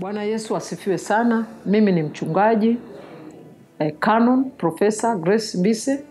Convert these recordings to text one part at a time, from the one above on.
Bwana Yesu asifiwe sana. Mimi ni mchungaji eh, Canon Profesa Grace Mbise,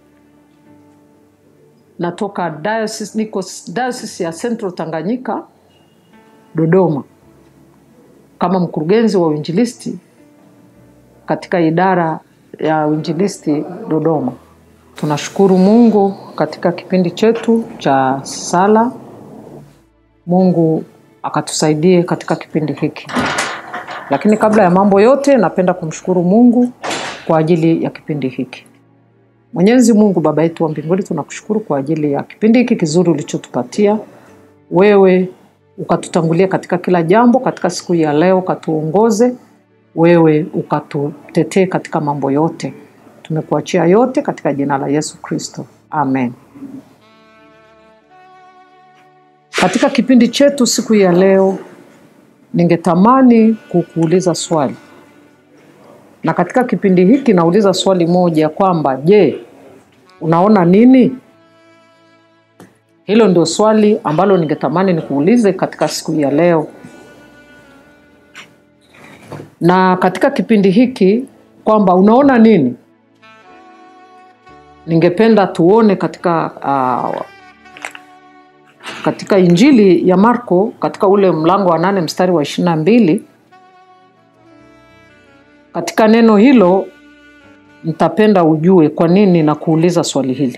natoka diocese, niko diocese ya Central Tanganyika Dodoma, kama mkurugenzi wa uinjilisti katika idara ya uinjilisti Dodoma. Tunashukuru Mungu katika kipindi chetu cha sala. Mungu akatusaidie katika kipindi hiki. Lakini kabla ya mambo yote, napenda kumshukuru Mungu kwa ajili ya kipindi hiki. Mwenyezi Mungu Baba yetu wa mbinguni, tunakushukuru kwa ajili ya kipindi hiki kizuri ulichotupatia wewe, ukatutangulia katika kila jambo katika siku hii ya leo, ukatuongoze wewe, ukatutetee katika mambo yote. Tumekuachia yote katika jina la Yesu Kristo, amen. Katika kipindi chetu siku hii ya leo, ningetamani kukuuliza swali, na katika kipindi hiki nauliza swali moja kwamba je, unaona nini? Hilo ndio swali ambalo ningetamani nikuulize katika siku hii ya leo, na katika kipindi hiki kwamba unaona nini. Ningependa tuone katika uh, katika Injili ya Marko katika ule mlango wa nane mstari wa ishirini na mbili katika neno hilo nitapenda ujue kwa nini na kuuliza swali hili.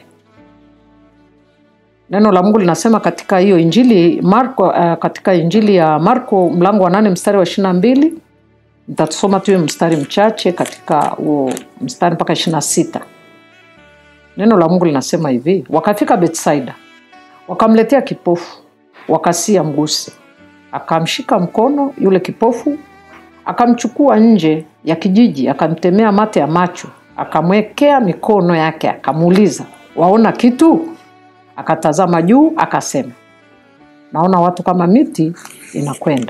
Neno la Mungu linasema katika hiyo Injili Marko, uh, katika Injili ya Marko mlango wa nane mstari wa ishirini na mbili nitasoma tuwe mstari mchache katika huo mstari mpaka ishirini na sita. Neno la Mungu linasema hivi: wakafika Betsaida wakamletea kipofu, wakasia mguse. Akamshika mkono yule kipofu, akamchukua nje ya kijiji, akamtemea mate ya macho, akamwekea mikono yake, akamuuliza, waona kitu? Akatazama juu, akasema, naona watu kama miti inakwenda.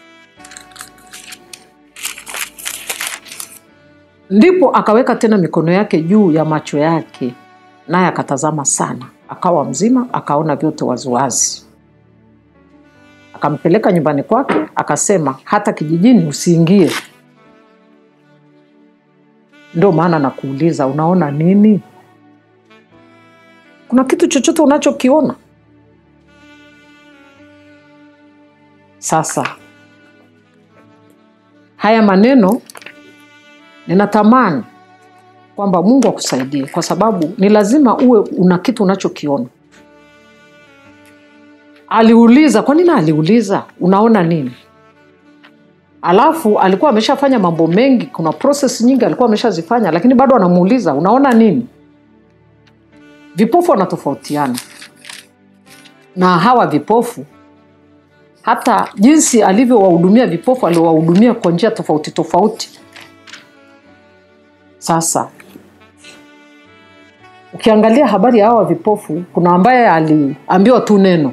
Ndipo akaweka tena mikono yake juu ya macho yake, naye akatazama sana akawa mzima, akaona vyote waziwazi. Akampeleka nyumbani kwake, akasema hata kijijini usiingie. Ndio maana nakuuliza, unaona nini? Kuna kitu chochote unachokiona? Sasa haya maneno ninatamani kwamba Mungu akusaidie kwa sababu ni lazima uwe una kitu unachokiona. Aliuliza, kwa nini aliuliza unaona nini? Alafu alikuwa ameshafanya mambo mengi, kuna process nyingi alikuwa ameshazifanya, lakini bado anamuuliza unaona nini? Vipofu wanatofautiana na hawa vipofu, hata jinsi alivyowahudumia vipofu, aliwahudumia kwa njia tofauti tofauti. Sasa ukiangalia habari ya hawa vipofu, kuna ambaye aliambiwa tu neno,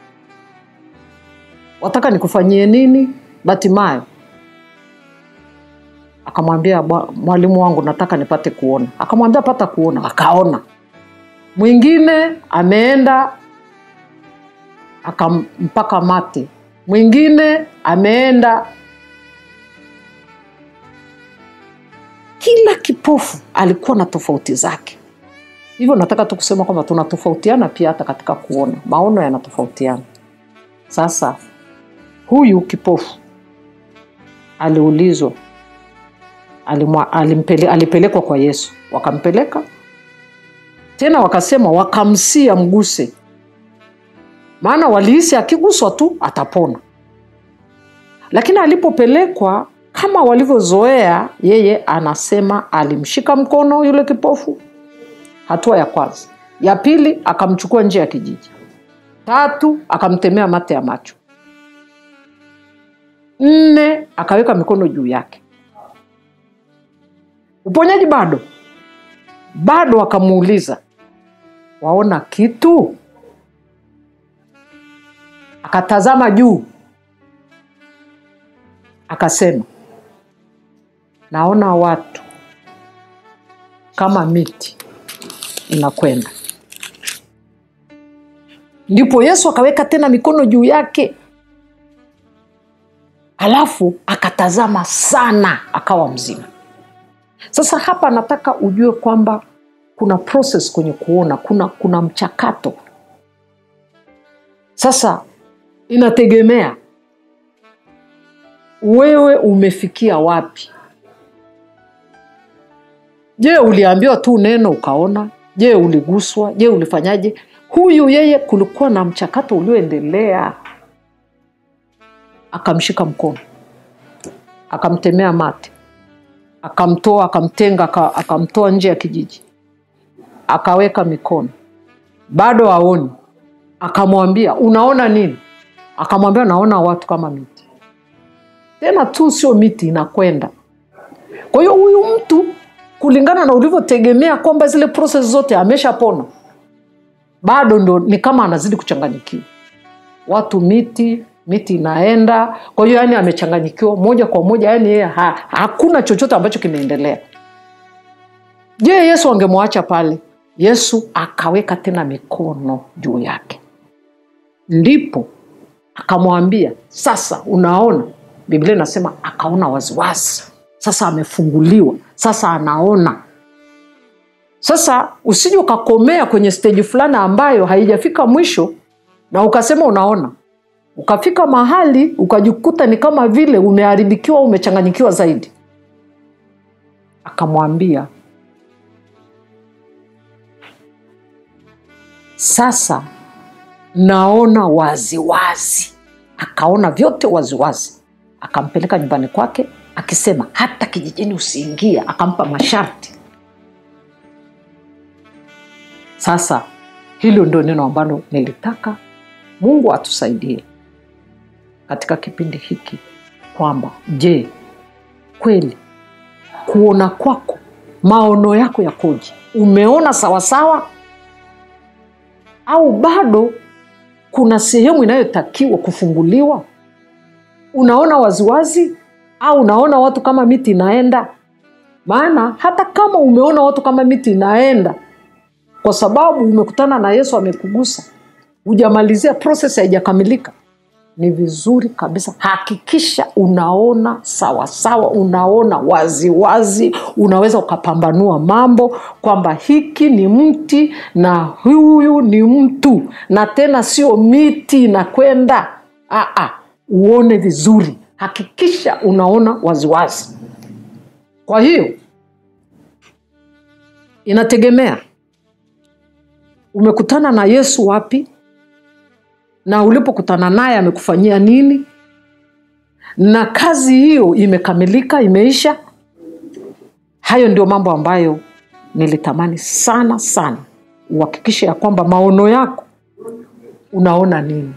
wataka nikufanyie nini? Batimayo akamwambia, mwalimu wangu, nataka nipate kuona. Akamwambia, pata kuona, akaona. Mwingine ameenda akampaka mate, mwingine ameenda kila kipofu alikuwa na tofauti zake. Hivyo nataka tu kusema kwamba tunatofautiana pia hata katika kuona, maono yanatofautiana. Sasa huyu kipofu aliulizwa, alimwa, alimpele, alipelekwa kwa Yesu, wakampeleka tena, wakasema wakamsia mguse, maana walihisi akiguswa tu atapona. Lakini alipopelekwa kama walivyozoea, yeye anasema alimshika mkono yule kipofu, hatua ya kwanza. Ya pili akamchukua nje ya kijiji. Tatu akamtemea mate ya macho. Nne akaweka mikono juu yake. Uponyaji bado bado, akamuuliza waona kitu? Akatazama juu akasema naona watu kama miti inakwenda. Ndipo Yesu akaweka tena mikono juu yake, alafu akatazama sana akawa mzima sasa hapa nataka ujue kwamba kuna process kwenye kuona kuna kuna mchakato sasa inategemea wewe umefikia wapi je uliambiwa tu neno ukaona je uliguswa je ulifanyaje huyu yeye kulikuwa na mchakato ulioendelea akamshika mkono akamtemea mate akamtoa akamtenga aka- akamtoa nje ya kijiji akaweka mikono bado aoni akamwambia unaona nini akamwambia naona watu kama miti tena tu sio miti inakwenda kwa hiyo huyu mtu kulingana na ulivyotegemea kwamba zile proses zote ameshapona bado ndo ni kama anazidi kuchanganyikiwa watu miti miti inaenda kwa hiyo yani amechanganyikiwa moja kwa moja yani yeye ha, hakuna chochote ambacho kimeendelea je yesu angemwacha pale yesu akaweka tena mikono juu yake ndipo akamwambia sasa unaona biblia inasema akaona waziwazi sasa amefunguliwa sasa anaona sasa usije ukakomea kwenye steji fulani ambayo haijafika mwisho na ukasema unaona ukafika mahali ukajikuta ni kama vile umeharibikiwa umechanganyikiwa zaidi akamwambia sasa naona waziwazi wazi. akaona vyote waziwazi wazi. akampeleka nyumbani kwake akisema hata kijijini usiingie akampa masharti sasa hilo ndio neno ambalo nilitaka mungu atusaidie katika kipindi hiki kwamba je kweli kuona kwako maono yako yakoje umeona sawasawa au bado kuna sehemu inayotakiwa kufunguliwa unaona waziwazi au unaona watu kama miti inaenda maana hata kama umeona watu kama miti inaenda kwa sababu umekutana na yesu amekugusa hujamalizia proses haijakamilika ni vizuri kabisa hakikisha unaona sawasawa sawa, unaona waziwazi wazi, unaweza ukapambanua mambo kwamba hiki ni mti na huyu ni mtu na tena sio miti inakwenda Aa, uone vizuri hakikisha unaona waziwazi wazi. kwa hiyo inategemea umekutana na yesu wapi na ulipokutana naye amekufanyia nini na kazi hiyo imekamilika imeisha hayo ndio mambo ambayo nilitamani sana sana uhakikishe ya kwamba maono yako unaona nini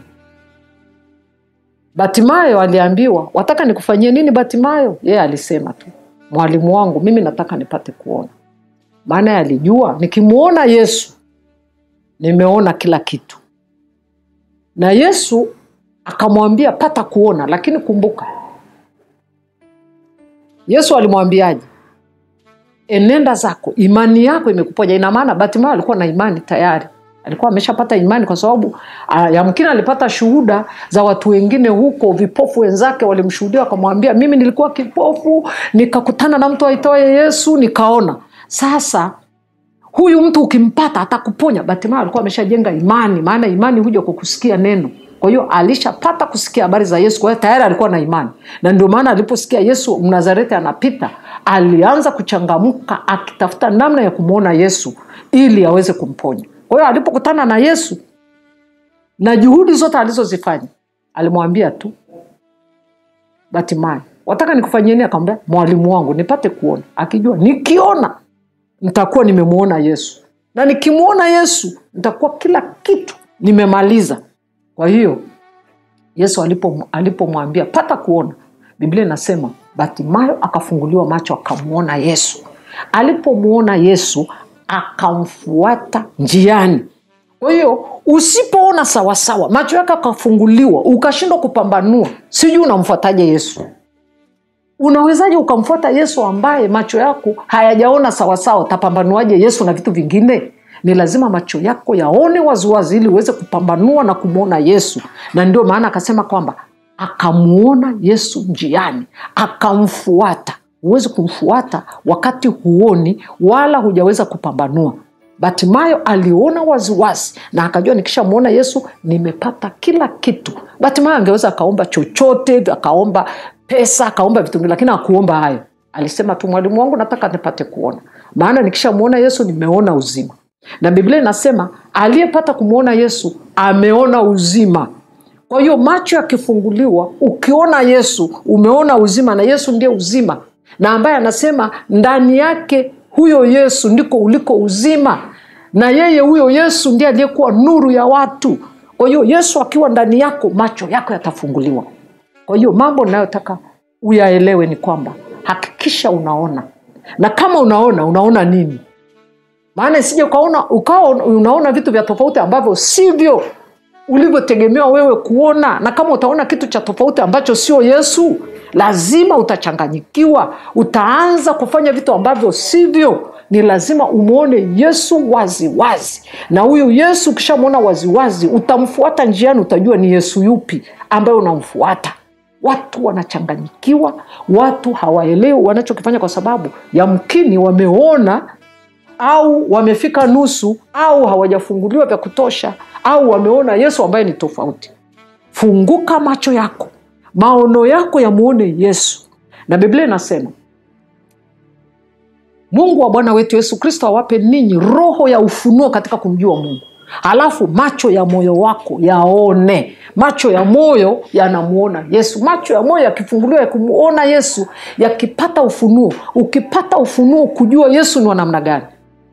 batimayo aliambiwa wataka nikufanyie nini batimayo yeye yeah, alisema tu mwalimu wangu mimi nataka nipate kuona maana alijua nikimwona yesu nimeona kila kitu na yesu akamwambia pata kuona lakini kumbuka yesu alimwambiaje enenda zako imani yako imekuponya ina maana batimayo alikuwa na imani tayari alikuwa ameshapata imani kwa sababu uh, yamkini alipata shuhuda za watu wengine huko vipofu wenzake walimshuhudia wakamwambia mimi nilikuwa kipofu nikakutana na mtu aitoaye yesu nikaona sasa huyu mtu ukimpata atakuponya batimayo alikuwa ameshajenga imani maana imani huja kwa kusikia neno kwa hiyo alishapata kusikia habari za yesu kwa hiyo tayari alikuwa na imani na ndio maana aliposikia yesu mnazareti anapita alianza kuchangamka akitafuta namna ya kumwona yesu ili aweze kumponya kwa hiyo alipokutana na yesu na juhudi zote alizozifanya alimwambia tu batimayo wataka nikufanyieni akamwambia mwalimu wangu nipate kuona akijua nikiona nitakuwa nimemwona yesu na nikimwona yesu nitakuwa kila kitu nimemaliza kwa hiyo yesu alipomwambia alipo pata kuona biblia inasema batimayo akafunguliwa macho akamwona yesu alipomwona yesu akamfuata njiani kwa hiyo usipoona sawasawa macho yake akafunguliwa ukashindwa kupambanua sijui unamfuataje yesu unawezaje ukamfuata yesu ambaye macho yako hayajaona sawasawa tapambanuaje yesu na vitu vingine ni lazima macho yako yaone waziwazi ili uweze kupambanua na kumwona yesu na ndio maana akasema kwamba akamuona yesu njiani akamfuata huwezi kumfuata wakati huoni wala hujaweza kupambanua batimayo aliona waziwazi na akajua nikishamwona yesu nimepata kila kitu batimayo angeweza akaomba chochote akaomba pesa akaomba vitu vingi lakini akuomba hayo alisema tu mwalimu wangu nataka nipate kuona maana nikishamwona yesu nimeona uzima na biblia inasema aliyepata kumwona yesu ameona uzima kwa hiyo macho yakifunguliwa ukiona yesu umeona uzima na yesu ndiye uzima na ambaye anasema ndani yake huyo yesu ndiko uliko uzima na yeye huyo yesu ndiye aliyekuwa nuru ya watu kwa hiyo yesu akiwa ndani yako macho yako yatafunguliwa kwa hiyo mambo ninayotaka uyaelewe ni kwamba hakikisha unaona na kama unaona unaona nini maana isije ukaona ukawa unaona vitu vya tofauti ambavyo sivyo ulivyotegemewa wewe kuona na kama utaona kitu cha tofauti ambacho sio yesu lazima utachanganyikiwa utaanza kufanya vitu ambavyo sivyo ni lazima umwone yesu waziwazi wazi. na huyu yesu ukishamwona waziwazi utamfuata njiani utajua ni yesu yupi ambaye unamfuata watu wanachanganyikiwa watu hawaelewi wanachokifanya kwa sababu yamkini wameona au wamefika nusu au hawajafunguliwa vya kutosha au wameona yesu ambaye ni tofauti funguka macho yako maono yako yamwone yesu na biblia inasema mungu wa bwana wetu yesu kristo awape ninyi roho ya ufunuo katika kumjua mungu halafu macho ya moyo wako yaone macho ya moyo yanamwona yesu macho ya moyo yakifunguliwa yakimwona yesu yakipata ufunuo ukipata ufunuo kujua yesu ni wa namna gani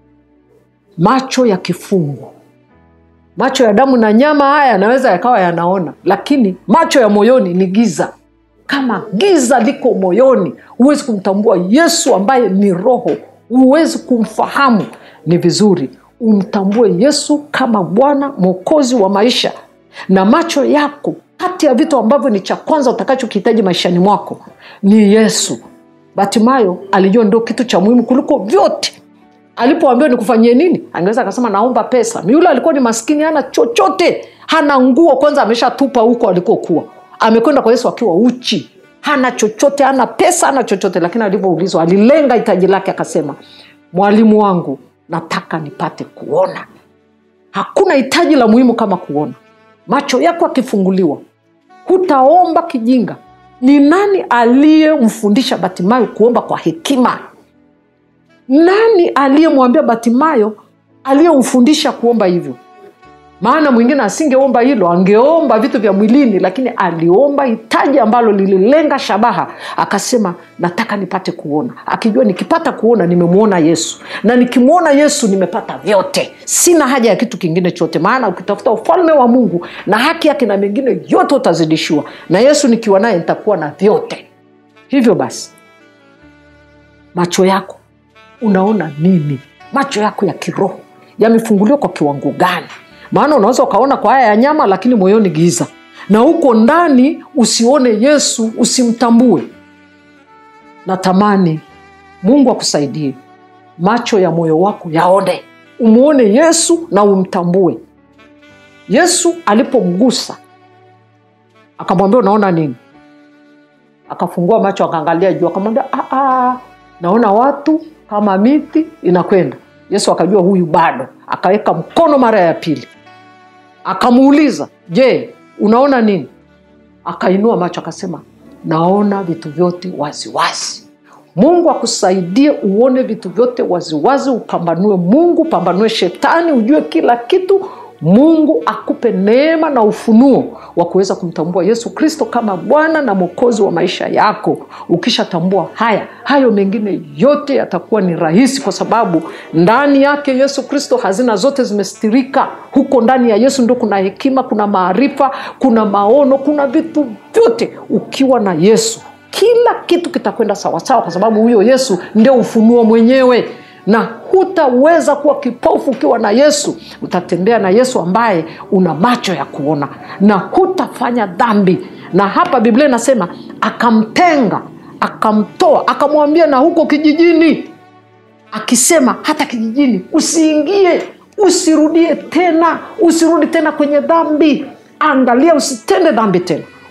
macho yakifungwa macho ya damu na nyama haya yanaweza yakawa yanaona lakini macho ya moyoni ni giza kama giza liko moyoni huwezi kumtambua yesu ambaye ni roho huwezi kumfahamu ni vizuri umtambue yesu kama bwana mwokozi wa maisha na macho yako kati ya vitu ambavyo ni cha kwanza utakachokihitaji maishani mwako ni yesu batimayo alijua ndio kitu cha muhimu kuliko vyote alipoambiwa nikufanyie nini angeweza akasema naomba pesa yule alikuwa ni maskini hana chochote hana nguo kwanza ameshatupa huko alikokuwa amekwenda kwa yesu akiwa uchi hana chochote hana pesa hana chochote lakini alivyoulizwa alilenga hitaji lake akasema mwalimu wangu nataka nipate kuona hakuna hitaji la muhimu kama kuona macho yako akifunguliwa hutaomba kijinga ni nani aliyemfundisha batimayo kuomba kwa hekima nani aliyemwambia batimayo aliyemfundisha kuomba hivyo maana mwingine asingeomba hilo angeomba vitu vya mwilini lakini aliomba hitaji ambalo lililenga shabaha akasema nataka nipate kuona akijua nikipata kuona nimemwona yesu na nikimwona yesu nimepata vyote sina haja ya kitu kingine chote maana ukitafuta ufalme wa mungu na haki yake na mengine yote utazidishiwa na yesu nikiwa naye nitakuwa na vyote hivyo basi macho yako unaona nini macho yako ya kiroho yamefunguliwa kwa kiwango gani maana unaweza ukaona kwa haya ya nyama lakini moyoni giza na huko ndani usione yesu usimtambue natamani mungu akusaidie macho ya moyo wako yaone umwone yesu na umtambue yesu alipomgusa akamwambia unaona nini akafungua macho akaangalia juu akamwambia naona watu kama miti inakwenda yesu akajua huyu bado akaweka mkono mara ya pili akamuuliza je unaona nini akainua macho akasema naona vitu vyote waziwazi wazi. mungu akusaidie uone vitu vyote waziwazi upambanue mungu pambanue shetani ujue kila kitu mungu akupe neema na ufunuo wa kuweza kumtambua yesu kristo kama bwana na mwokozi wa maisha yako ukishatambua haya hayo mengine yote yatakuwa ni rahisi kwa sababu ndani yake yesu kristo hazina zote zimestirika huko ndani ya yesu ndio kuna hekima kuna maarifa kuna maono kuna vitu vyote ukiwa na yesu kila kitu kitakwenda sawasawa kwa sababu huyo yesu ndio ufunuo mwenyewe na hutaweza kuwa kipofu ukiwa na yesu utatembea na yesu ambaye una macho ya kuona na hutafanya dhambi na hapa biblia inasema akamtenga akamtoa akamwambia na huko kijijini akisema hata kijijini usiingie usirudie tena usirudi tena kwenye dhambi angalia usitende dhambi tena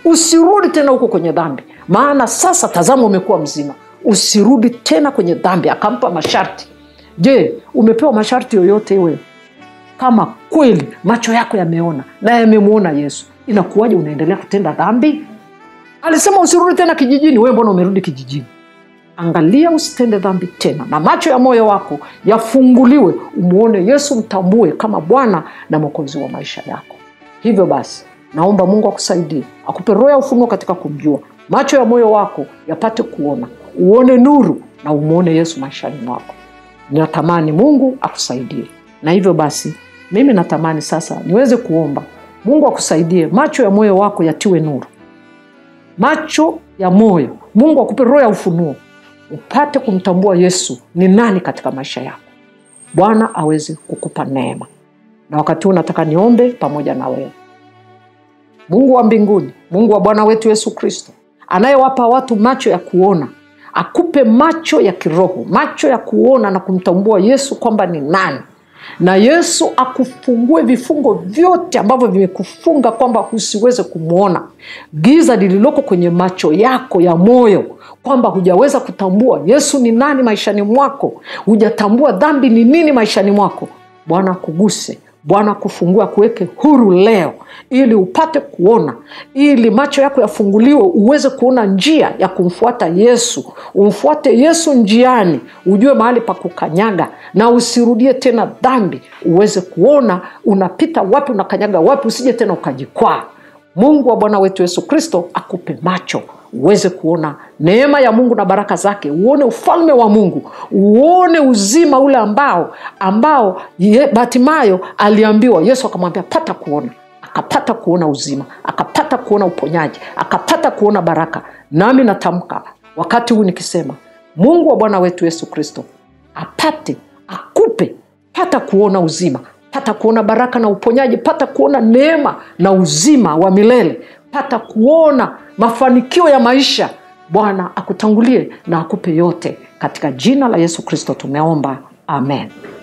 usirudi tena huko kwenye dhambi maana sasa tazama umekuwa mzima usirudi tena kwenye dhambi akampa masharti je umepewa masharti yoyote wewe kama kweli macho yako yameona na yamemwona yesu inakuwaje unaendelea kutenda dhambi alisema usirudi tena kijijini wewe mbona umerudi kijijini angalia usitende dhambi tena na macho ya moyo wako yafunguliwe umwone yesu mtambue kama bwana na mwokozi wa maisha yako hivyo basi naomba mungu akusaidie akupe roho ya ufunuo katika kumjua macho ya moyo wako yapate kuona uone nuru na umwone yesu maishani mwako natamani mungu akusaidie na hivyo basi mimi natamani sasa niweze kuomba mungu akusaidie macho ya moyo wako yatiwe nuru macho ya moyo mungu akupe roho ya ufunuo upate kumtambua yesu ni nani katika maisha yako bwana aweze kukupa neema na wakati huu nataka niombe pamoja na wewe mungu wa mbinguni mungu wa bwana wetu yesu kristo anayewapa watu macho ya kuona akupe macho ya kiroho macho ya kuona na kumtambua yesu kwamba ni nani na yesu akufungue vifungo vyote ambavyo vimekufunga kwamba usiweze kumwona giza lililoko kwenye macho yako ya moyo kwamba hujaweza kutambua yesu ni nani maishani mwako hujatambua dhambi ni nini maishani mwako bwana akuguse bwana akufungue akuweke huru leo ili upate kuona ili macho yako yafunguliwe uweze kuona njia ya kumfuata yesu umfuate yesu njiani ujue mahali pa kukanyaga na usirudie tena dhambi uweze kuona unapita wapi unakanyaga wapi usije tena ukajikwaa mungu wa bwana wetu yesu kristo akupe macho uweze kuona neema ya mungu na baraka zake uone ufalme wa mungu uone uzima ule ambao ambao ye- batimayo aliambiwa yesu akamwambia pata kuona akapata kuona uzima akapata kuona uponyaji akapata kuona baraka nami natamka wakati huu nikisema mungu wa bwana wetu yesu kristo apate akupe pata kuona uzima pata kuona baraka na uponyaji pata kuona neema na uzima wa milele pata kuona mafanikio ya maisha bwana akutangulie na akupe yote katika jina la yesu kristo tumeomba amen